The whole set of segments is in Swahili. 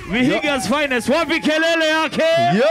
Vihiga's finest. Wapi kelele yake?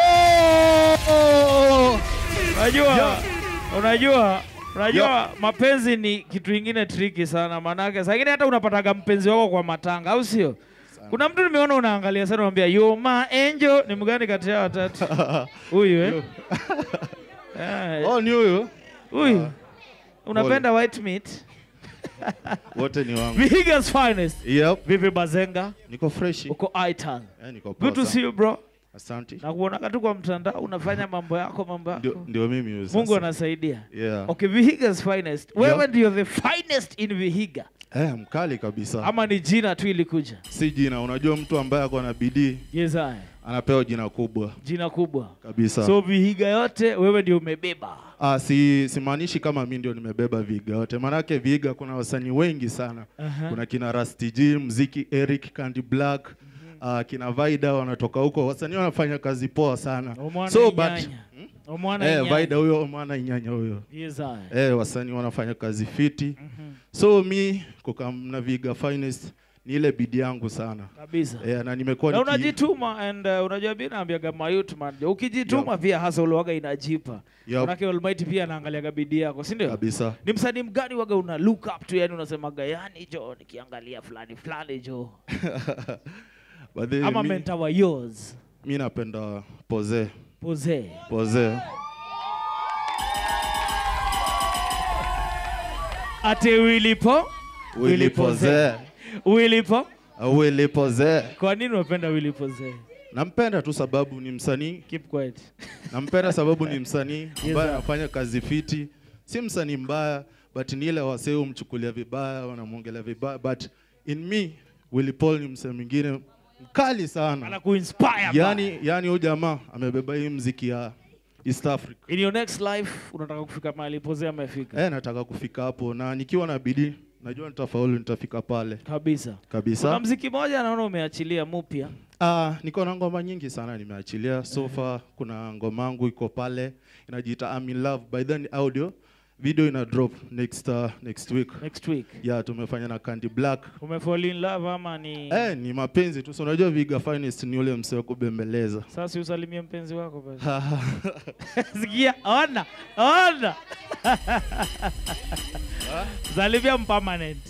Yo! Unajua, unajua, unajua mapenzi ni kitu ingine triki sana, manake saa ingine hata unapataga mpenzi wako kwa matanga, au sio? Kuna mtu nimeona unaangalia sana, unamwambia you my angel. Ni mgani kati ya watatu huyu eh? Eh, Oh, ni huyu. Huyu unapenda white meat? Wote ni wangu. Vihiga's finest. Yep. Vipi Bazenga? Niko fresh. Uko iTown. Eh, niko poa Good to sana. see you bro. Asante. Na kuonaga tu kwa mtandao unafanya mambo yako mambo Ndio yako. ndio mimi huyu sasa. Mungu anasaidia. Yeah. Okay, Vihiga's finest. Wewe ndio the finest in Vihiga. Eh, mkali kabisa. Ama ni jina tu ilikuja? Si jina, unajua mtu ambaye ako na bidii Yes, I. anapewa jina kubwa Jina kubwa. kabisa. So Vihiga yote wewe ndio umebeba. Ah, si simaanishi kama mi ndio nimebeba Viga yote, maanake Viga kuna wasanii wengi sana. Aha. Kuna kina Rusty G, mziki Eric, Candy Black, ah, kina Vaida wanatoka huko, wasanii wanafanya kazi poa sana. Omwana So but Inyanya. Omwana eh, Inyanya. Vaida huyo, mwana Inyanya huyo Yes, I. eh, wasanii wanafanya kazi fiti. Mhm. So mi kukamna Viga Finest ni ile bidii yangu sana Kabisa. eh, na nimekuwa Na niki- unajituma and uh, unajua mimi naambiaga mayut man. Ukijituma Yup. pia hasa uliwaga inajipa. Yup. Manake Almighty pia anaangaliaga bidii yako, si ndio? kabisa. Ni msanii mgani waga una look up to, yani unasemaga yani jo nikiangalia fulani fulani jo. But then Ama mi, mentor wa yours. mi napenda Poze Pose. Poze Ate Willipo. Willy Poze Willipo. Willy Poze Kwa nini unapenda Willy Pose? Nampenda tu sababu ni msanii, Keep quiet. nampenda sababu ni msanii ambaye sir. anafanya kazi fiti. Si msanii mbaya, but ni ile wasee humchukulia vibaya, wanamwongelea vibaya, but in me Willy Paul ni msanii mwingine mkali sana. Anakuinspire. ba. Yani, yani huyu jamaa amebeba hii mziki ya East Africa. In your next life unataka kufika mahali Pose amefika. Eh, nataka kufika hapo na nikiwa na bidii najua nitafaulu, nitafika pale Kabisa. Kuna kabisa. mziki moja naona umeachilia mpya. Ah, niko na ngoma nyingi sana nimeachilia so far. Kuna ngoma yangu iko pale inajiita I'm in love by then audio video ina drop next uh, next week. Next week. Yeah, tumefanya na Candy Black. Umefall in love ama ni Eh, ni mapenzi tu. So unajua Viga Finest ni ule msee wa kubembeleza. Sasa usalimie mpenzi wako basi. Sikia, ona, ona. Salimia mpermanent.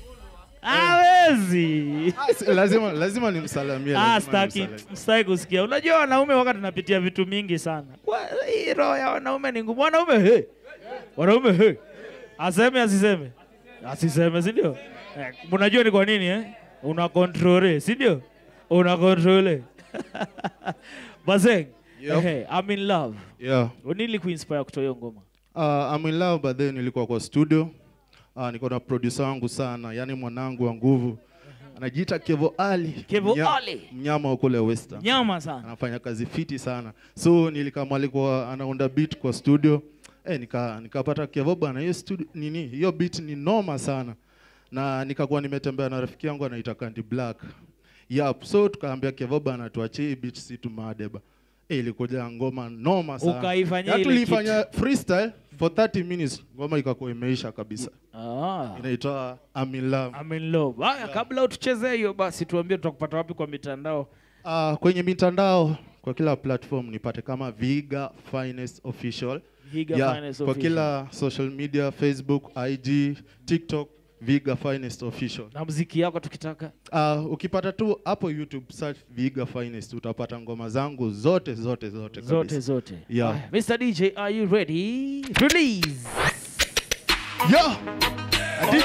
Hawezi. Ah, si- lazima lazima nimsalamie. Ah, lazima staki, nimsalamie. staki kusikia. Unajua wanaume wakati tunapitia vitu mingi sana. Kwa hii roho ya wanaume ni ngumu. Wanaume he. Wanaume he. Aseme asiseme. Asiseme, si ndio? Eh, Unajua ni kwa nini eh? Una control, si ndio? Una control. Bazeng. Yep. Hey, I'm in love. Yeah. Nili kuinspire kutoa hiyo ngoma. Uh, I'm in love but then nilikuwa kwa studio. Uh, niko na producer wangu sana, yani mwanangu wa nguvu. Anajiita Kevo Ali. Kevo Mnya- Ali. Mnyama wa kule Western. Nyama sana. anafanya kazi fiti sana so nilikama alikuwa anaunda beat kwa studio eh, nika nikapata Kevo bwana hiyo studio nini hiyo beat ni noma sana na nikakuwa nimetembea na rafiki yangu anaita Candy Black yep so tukaambia Kevo bwana tuachie hii beat si tumadeba eh, ilikuja ngoma noma sana Ukaifanyia Ya ile tulifanya freestyle for 30 minutes ngoma ikakuwa imeisha kabisa Ah. inaitwa I'm in love I'm in love. Haya, kabla utuchezee hiyo basi tuambie tutakupata wapi kwa mitandao. Uh, kwenye mitandao kwa kila platform nipate kama Viga Finest Official. Higa Yeah, Finest kwa Official. kila social media Facebook, IG, TikTok Viga Finest Official. na mziki yako tukitaka. Uh, ukipata tu hapo YouTube search Viga Finest utapata ngoma zangu zote zote zote Zote kabisa. zote. Yeah. Haya, Mr. DJ, are you ready? Release. Yeah.